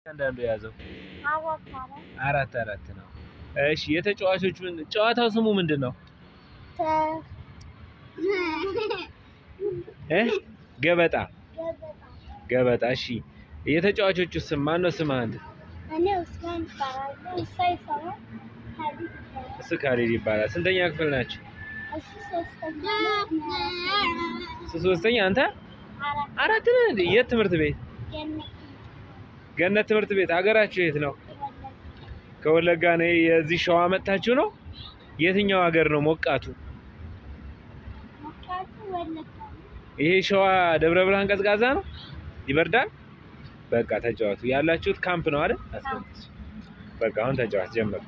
አንዳንዱ የያዘው አራት አራት አራት አራት ነው። እሺ የተጫዋቾች ምን ጨዋታው ስሙ ምንድን ነው? ተ እ ገበጣ ገበጣ ገበጣ። እሺ የተጫዋቾቹ ስም ማን ነው? ስም አንድ እኔ ኡስማን እባላለሁ። እሷ ይሰራል ሀዲድ ይባላል። እሱ ካሊድ ይባላል። ስንተኛ ክፍል ናቸው? እሱ ሶስተኛ እሱ ሶስተኛ፣ አንተ አራት አራት ነህ እንዴ? የት ትምህርት ቤት? ገነት ገነት ትምህርት ቤት። ሀገራችሁ የት ነው? ወለድ ከወለጋ ነው። የዚህ ሸዋ መጥታችሁ ነው? የትኛው ሀገር ነው ሞቃቱ? ሞቃቱ ወለጋ ይሄ ሸዋ ደብረ ብርሃን ቀዝቃዛ ነው? ይበርዳል? በቃ ተጫዋቱ። ያላችሁት ካምፕ ነው አይደል? አስቀምጥ። በቃ አሁን ተጫዋት ጀምር።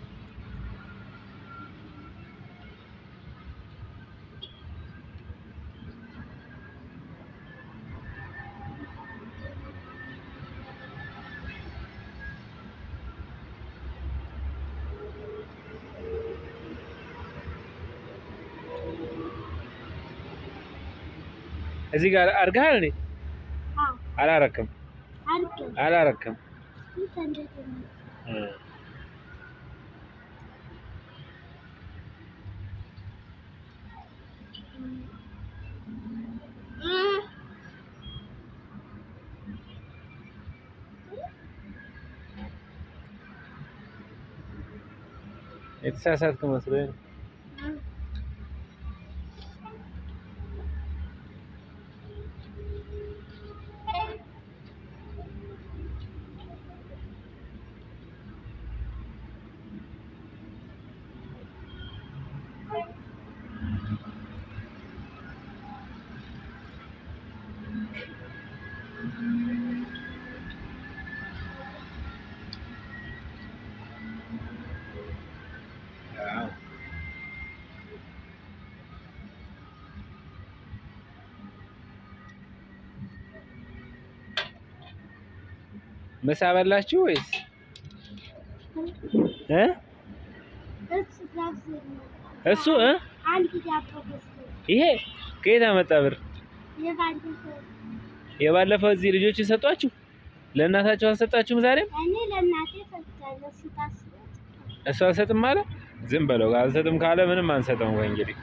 እዚህ ጋር አድርገሃል እንዴ? አዎ አላረክም፣ አድርገን አላረክም። ስንት እንደዚህ ነው እ የተሳሳትክ መስሎኝ ነው። አዎ። ምሳ በላችሁ ወይስ እ እሱ ጋብዞ ነው እሱ እ አንድ ዳቦ ገዝቶ ይሄ ከየት አመጣ ብር? የባለፈው የባለፈው እዚህ ልጆች ሰጧችሁ? ለእናታችሁ አልሰጣችሁም? ዛሬም እኔ ለእናቴ ሰጥቻለሁ። እሱ ታስቦት እሱ አልሰጥም አለ። ዝም በለው። አልሰጥም ካለ ምንም አንሰጠውም። ወይ እንግዲህ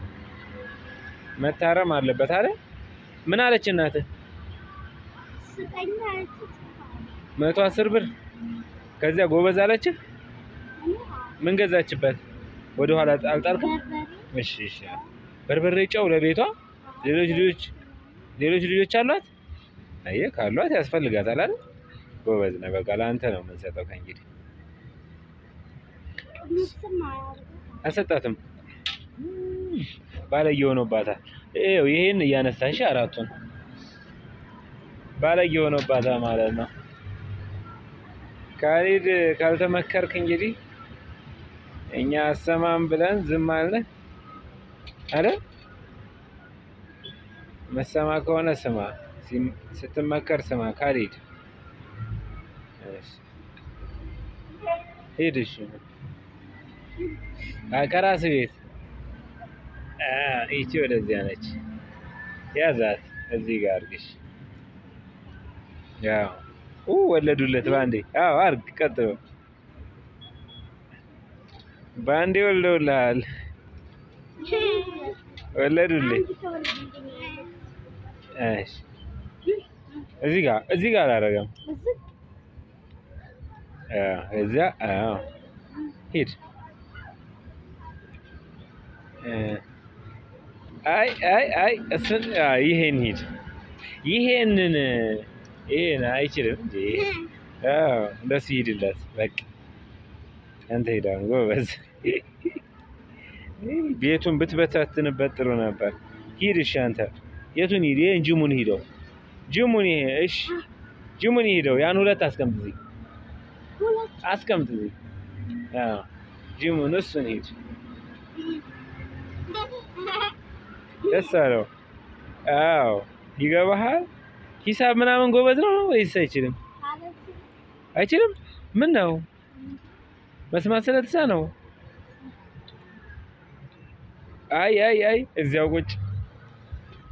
መታረም አለበት አለ። ምን አለች እናትህ? ስጠኝ አለች። መቶ አስር ብር ከዚያ ጎበዝ አለችህ። እኔ ምን ገዛችበት? ወደ ኋላ አልጣልክም? በርበሬ እሺ እሺ። በርበሬ፣ ጨው ለቤቷ ሌሎች ልጆች ሌሎች ልጆች አሏት? አየህ ካሏት ያስፈልጋታል አይደል? ጎበዝ ነህ። በቃ ለአንተ ነው የምንሰጠው ከእንግዲህ ቅንስም አያደርግም። አልሰጣትም። ባለጌ ሆኖባታል። ይኸው ይሄን እያነሳሽ አራቱን ባለጌ ሆኖባታል ማለት ነው። ካሊድ ካልተመከርክ እንግዲህ እኛ አሰማም ብለን ዝም አልን አይደል? መሰማ ከሆነ ስማ፣ ሲም- ስትመከር ስማ ካሊድ። እሺ ሂድ። እሺ አይ ከራስህ ቤት አ ይቺ ወደዚያ ነች። ያዛት እዚህ ጋር አድርግሽ። ያው ኡ ወለዱለት ባንዴ። አዎ አርግ፣ ቀጥሎ ባንዴ ወልደውልሃል። ወለዱልኝ። አንድ ተወልዶልኛል። እሺ እዚህ ጋር እዚህ ጋር አላደረገም። እዚህ አዎ እዚያ አዎ ሂድ። እ አይ አይ አይ እሱን አይ ይሄን ሂድ። ይሄንን ይሄን አይችልም እንዴ? አዎ እንደሱ ሂድለት በቃ አንተ ሂድ አሁን ጎበዝ። ቤቱን ብትበታትንበት ጥሩ ነበር። ሂድ እሺ አንተ የቱን ሂድ? ይሄን ጅሙን ሂደው ጅሙን ይሄ እሺ ጅሙን ሂደው ያን ሁለት አስቀምጥ እዚህ ሁለት አስቀምጥ እዚህ። አዎ ጅሙን እሱን ሂድ። ደስ አለው። አዎ ይገባሃል። ሂሳብ ምናምን ጎበዝ ነው ወይስ አይችልም? ማለት አይችልም። ምን ነው መስማት ስለተሳ ነው? አይ አይ አይ እዚያው ቁጭ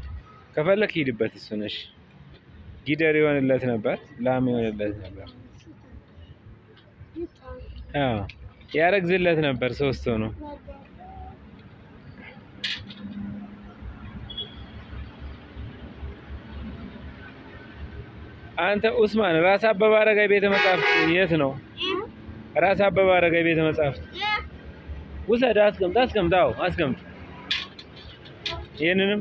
ከፈለክ ሂድበት። እሱ ነሽ ጊደር የሆንለት ነበር፣ ላም የሆንለት ነበር። እሱ አዎ ያረግዝለት ነበር ሶስት ሆኖ አንተ ኡስማን ራስ አበበ አረጋይ ቤተ መጻሕፍት የት ነው? ራስ አበበ አረጋይ ቤተ መጻሕፍት ውሰድ፣ አስቀምጥ፣ አስቀምጥ። አዎ አስቀምጥ። ይህንንም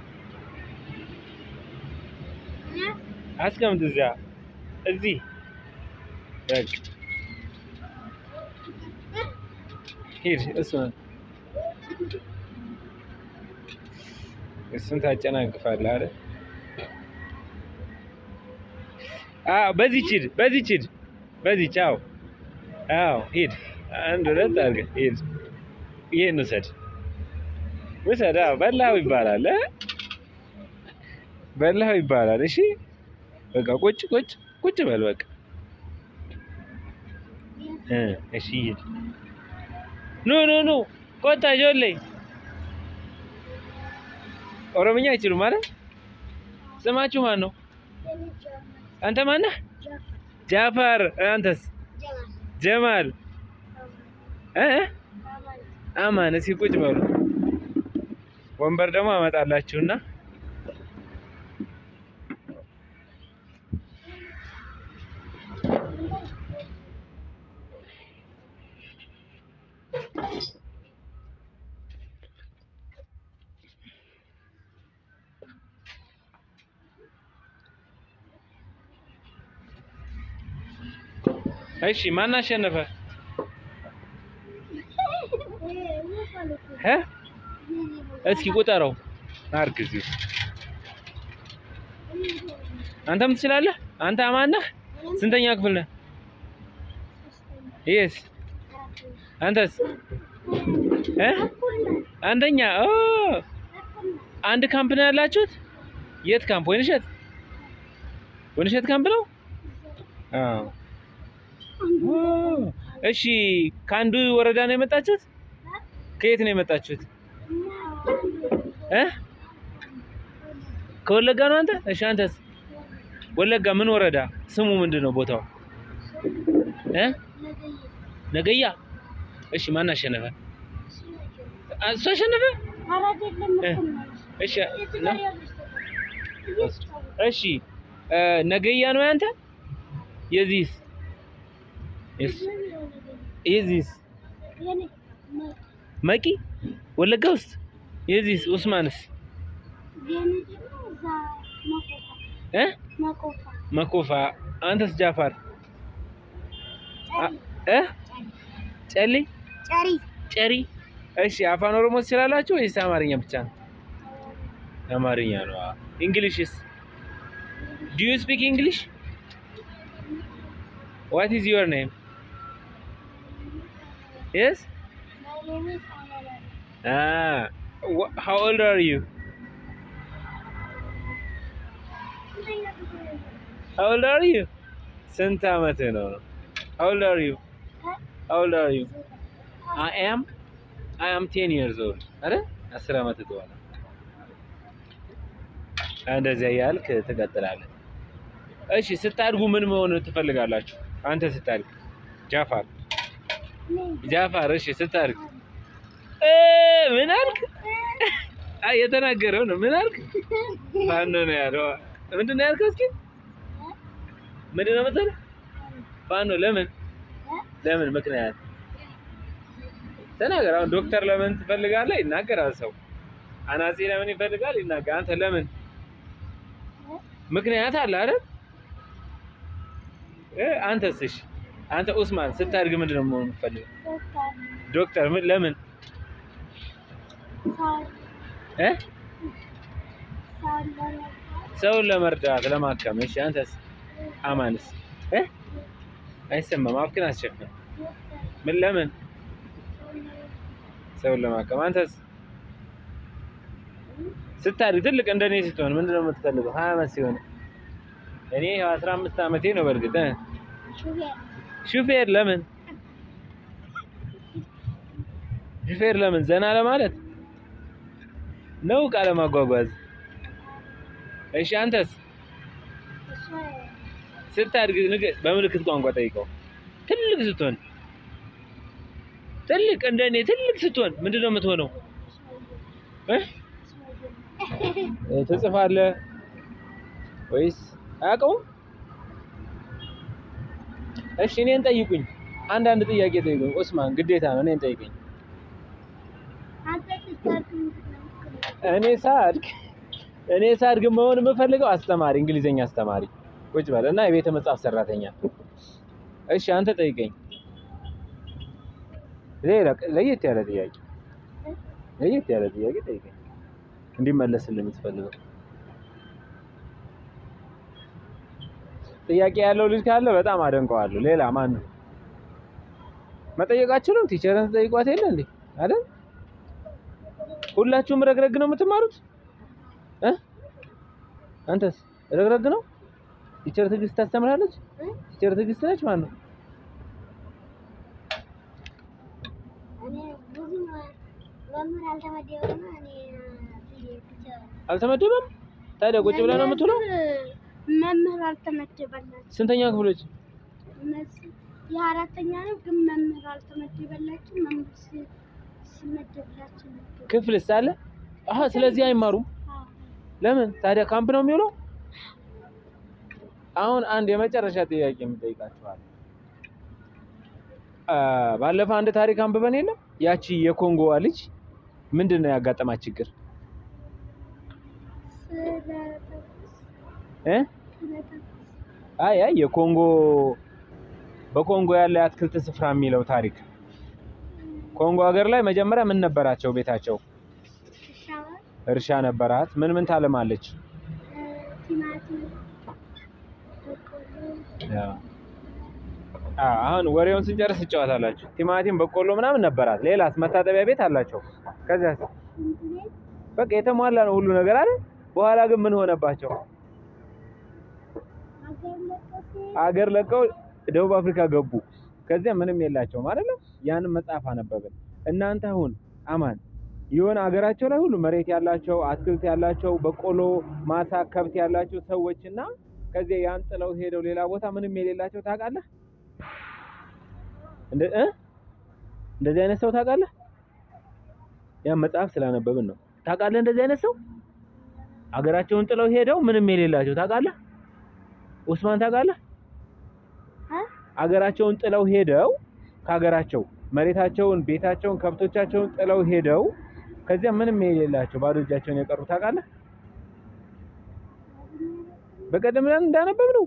አስቀምጥ። እዚያ እዚህ በቃ ሂድ። እሱን እሱን ታጨናግፋለህ አይደል? አዎ በዚህች ሂድ፣ በዚህች ሂድ፣ በዚህች አዎ፣ አዎ ሂድ። አንድ ሁለት አድርገህ ሂድ። ይሄን ውሰድ፣ ውሰድ። አዎ በላኸው ይባላል እ በላኸው ይባላል። እሺ በቃ ቁጭ ቁጭ ቁጭ በል በቃ እ እሺ ሂድ። ኑ ኑ ኑ ቆጣ ጆሌ ኦሮምኛ አይችሉም ማለት ስማችሁ ማን ነው? አንተ ማነህ? ጃፋር። አንተስ? ጀማል እ አማን። እስኪ ቁጭ በሉ። ወንበር ደግሞ አመጣላችሁና እሺ ማን አሸነፈ? እ እስኪ ቁጠረው አድርግ እዚሁ። አንተም ትችላለህ። አንተ አማን ነህ? ስንተኛ ክፍል ነህ? ይስ አንተስ? እ አንደኛ። ኦ አንድ ካምፕ ነው ያላችሁት? የት ካምፕ? ወይንሸት ወይንሸት ካምፕ ነው? አዎ እሺ ከአንዱ ወረዳ ነው የመጣችሁት? ከየት ነው የመጣችሁት? እ ከወለጋ ነው አንተ? እሺ አንተስ? ወለጋ ምን ወረዳ? ስሙ ምንድን ነው ቦታው? እ ነገያ። እሺ ማን አሸነፈ? እሱ አሸነፈ? እሺ እሺ ነገያ ነው ያንተ? የዚህስ የዚህስ መቂ ወለጋ ውስጥ የዚህስ ኡስማንስ እ መኮፋ አንተስ ጃፋር እ ጨሊ ጨሪ እሺ አፋን ኦሮሞ ትችላላችሁ ወይስ አማርኛ ብቻ ነው አማርኛ ነው እንግሊሽስ ዱ ዩ ስፒክ እንግሊሽ ዋት ኢዝ ዩር ኔም Yes? Ah, wh- how old are you? How old are you? ስንት ዓመትህ ነው? How old are you? How old are you? I am I am 10 years old. አረ 10 ዓመት ተዋለ። እንደዚያ ያልክ ትቀጥላለህ። እሺ ስታድጉ ምን መሆን ትፈልጋላችሁ? አንተ ስታድግ ጃፋር ጃፋር እሺ ስታድግ እ ምን አልክ? አይ የተናገረው ነው። ምን አልክ? ፋኖ ነው ያለው። ምንድን ነው ያልከው? እስኪ ምንድን ነው የምትለው? ፋኖ ለምን ለምን ምክንያት ተናገር። አሁን ዶክተር ለምን ትፈልጋለህ? ይናገራል ሰው። አናጺ ለምን ይፈልጋል? ይናገር። አንተ ለምን ምክንያት አለ አይደል? እ አንተስ? እሺ አንተ ኡስማን ስታድግ ምንድን ነው መሆን የምትፈልገው? ዶክተር ምን ለምን እ ሰውን ለመርዳት ለማከም። እሺ አንተስ? አማንስ እ አይሰማም። አፍክን አስቸፍን። ምን ለምን ሰውን ለማከም። አንተስ ስታድግ ትልቅ እንደኔ ስትሆን ምንድን ነው የምትፈልገው? ሀያ ዓመት ሲሆን እኔ ያው አስራ አምስት ዓመቴ ነው በእርግጥ እ ሹፌር ለምን ሹፌር ለምን ዘና ለማለት ነው ዕቃ ለማጓጓዝ እሺ አንተስ ስታድግ ንገ- በምልክት ቋንቋ ጠይቀው ትልቅ ስትሆን ትልቅ እንደኔ ትልቅ ስትሆን ምንድን ነው የምትሆነው? እ? እ፣ ትጽፋለህ ወይስ አያውቀውም? እሺ እኔን ጠይቁኝ። አንዳንድ ጥያቄ ጠይቁኝ። ኡስማን ግዴታ ነው። እኔን ጠይቁኝ። አንተ ስታድግ ምንድን ነው የምትሆነው? እኔ ሳድግ እኔ ሳድግ መሆን የምፈልገው አስተማሪ፣ እንግሊዘኛ አስተማሪ ቁጭ በል እና የቤተ መጽሐፍ ሰራተኛ። እሺ አንተ ጠይቀኝ። ሌላ ለየት ያለ ጥያቄ ለየት ያለ ጥያቄ ጠይቀኝ እንዲመለስልህ የምትፈልገው ጥያቄ ያለው ልጅ ካለ በጣም አደንቀዋለሁ። ሌላ ማን ነው? መጠየቃችሁንም ቲቸርን ተጠይቋት የለ እንዴ አይደል? ሁላችሁም ረግረግ ነው የምትማሩት እ አንተስ ረግረግ ነው? ቲቸር ትዕግስት ታስተምራለች? እ? ቲቸር ትዕግስት ነች ማን ነው? እኔ ብዙ መምህር አልተመደበም። እኔ ብዬ ብቻ አልተመደበም? ታዲያ ቁጭ ብለህ ነው የምትውለው? መምህር አልተመደበላቸው ስንተኛ ክፍሎች? እነዚህ የአራተኛ ነው ግን መምህር አልተመደበላቸው። መምህር ሲ- ሲመደብላቸው ነበር። ክፍልስ አለ? አሀ ስለዚህ አይማሩም። አዎ። ለምን ታዲያ ካምፕ ነው የሚውለው? አሁን አንድ የመጨረሻ ጥያቄ የምጠይቃችኋል። ባለፈው አንድ ታሪክ አንብበን የለም ያቺ የኮንጎዋ ልጅ ምንድን ነው ያጋጠማት ችግር ስለተኩስ እ? ስለተኩስ አይ አይ የኮንጎ በኮንጎ ያለ የአትክልት ስፍራ የሚለው ታሪክ ኮንጎ ሀገር ላይ መጀመሪያ ምን ነበራቸው? ቤታቸው ሻወር እርሻ ነበራት። ምን ምን ታለማለች? ቲማቲም፣ በቆሎ አ አሁን ወሬውን ስንጨርስ ትጫወታላችሁ። ቲማቲም፣ በቆሎ ምናምን ነበራት። ሌላስ? መታጠቢያ ቤት አላቸው። ከዚያስ? ሽንት ቤት በቃ የተሟላ ነው ሁሉ ነገር አይደል? በኋላ ግን ምን ሆነባቸው? ሀገር ለቀሴ አገር ለቀው ደቡብ አፍሪካ ገቡ። ከዚያ ምንም የላቸውም አይደለም። ያንን መጽሐፍ አነበብን። እናንተ አሁን አማን የሆነ አገራቸው ላይ ሁሉ መሬት ያላቸው አትክልት ያላቸው በቆሎ ማሳ ከብት ያላቸው ሰዎች እና ከዚያ ያን ጥለው ሄደው ሌላ ቦታ ምንም የሌላቸው ታውቃለህ? እንደ እ እንደዚህ አይነት ሰው ታውቃለህ? ያን መጽሐፍ ስላነበብን ነው። ታውቃለህ? እንደዚህ አይነት ሰው አገራቸውን ጥለው ሄደው ምንም የሌላቸው ታውቃለህ? ኡስማን ታውቃለህ? አ አገራቸውን ጥለው ሄደው ከሀገራቸው መሬታቸውን፣ ቤታቸውን፣ ከብቶቻቸውን ጥለው ሄደው ከዚያ ምንም የሌላቸው ባዶ እጃቸውን የቀሩ ታውቃለህ? በቀደም ዕለት እንዳነበብነው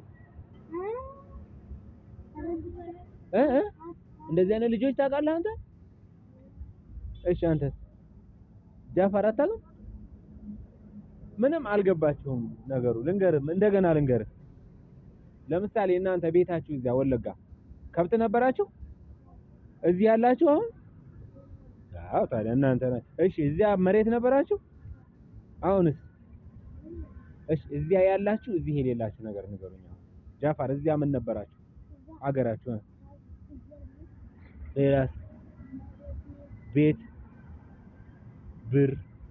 እ እ እንደዚህ አይነት ልጆች ታውቃለህ አንተ? እሺ አንተስ? ጃፋር አታውቅም? ምንም አልገባችሁም ነገሩ። ልንገርም እንደገና ልንገርህ። ለምሳሌ እናንተ ቤታችሁ እዚያ ወለጋ ከብት ነበራችሁ? እዚህ ያላችሁ አሁን? አዎ ታዲያ እናንተ ና- እሺ እዚያ መሬት ነበራችሁ? አሁንስ? እሺ እዚያ ያላችሁ እዚህ የሌላችሁ ነገር ንገሩኝ። አሁን ጃፋር እዚያ ምን ነበራችሁ? አገራችሁ እ? ሌላስ? ቤት፣ ብር።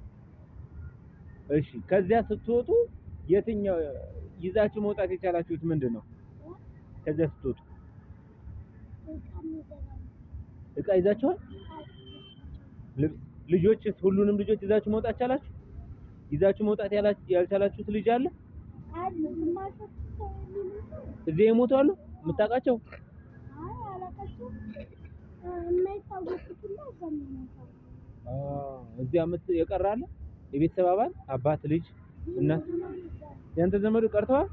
እሺ ከዚያ ስትወጡ የትኛው ይዛችሁ መውጣት የቻላችሁት ምንድን ነው? ከዚያ ስትወጡ እቃ ይዛችኋል? ልብስ፣ ልጆችስ? ሁሉንም ልጆች ይዛችሁ መውጣት ቻላችሁ? ይዛችሁ መውጣት ያላ- ያልቻላችሁት ልጅ አለ? አሉ ግማሾቹ ሰው የሚሉት እዚህ የሞቱ አሉ? የምታውቃቸው? አይ አላውቃቸውም። የማይታወቁት ሁላ እዛ የሚሞታው አዎ፣ እዚያ የምት የቀረ አለ? የቤተሰብ አባል አባት፣ ልጅ፣ እናት ያንተ ዘመዱ ቀርተዋል?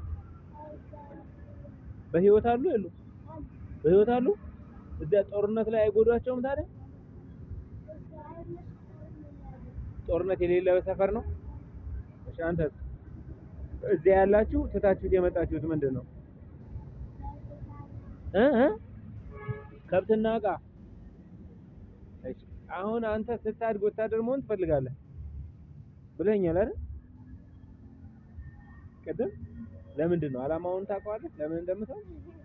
በህይወት አሉ የሉ? በህይወት አሉ? እዚያ ጦርነት ላይ አይጎዷቸውም ታዲያ? ጦርነት የሌለው ሰፈር ነው? እሺ አንተስ? እዚያ ያላችሁ ትታችሁት የመጣችሁት ምንድን ነው? እ እ ከብትና ዕቃ። እሺ አሁን አንተ ስታድግ ወታደር መሆን ትፈልጋለህ ብለኸኛል አይደል? ቅድም ለምንድን ነው ዓላማውን ታውቀዋለህ? ለምን እንደምትሆን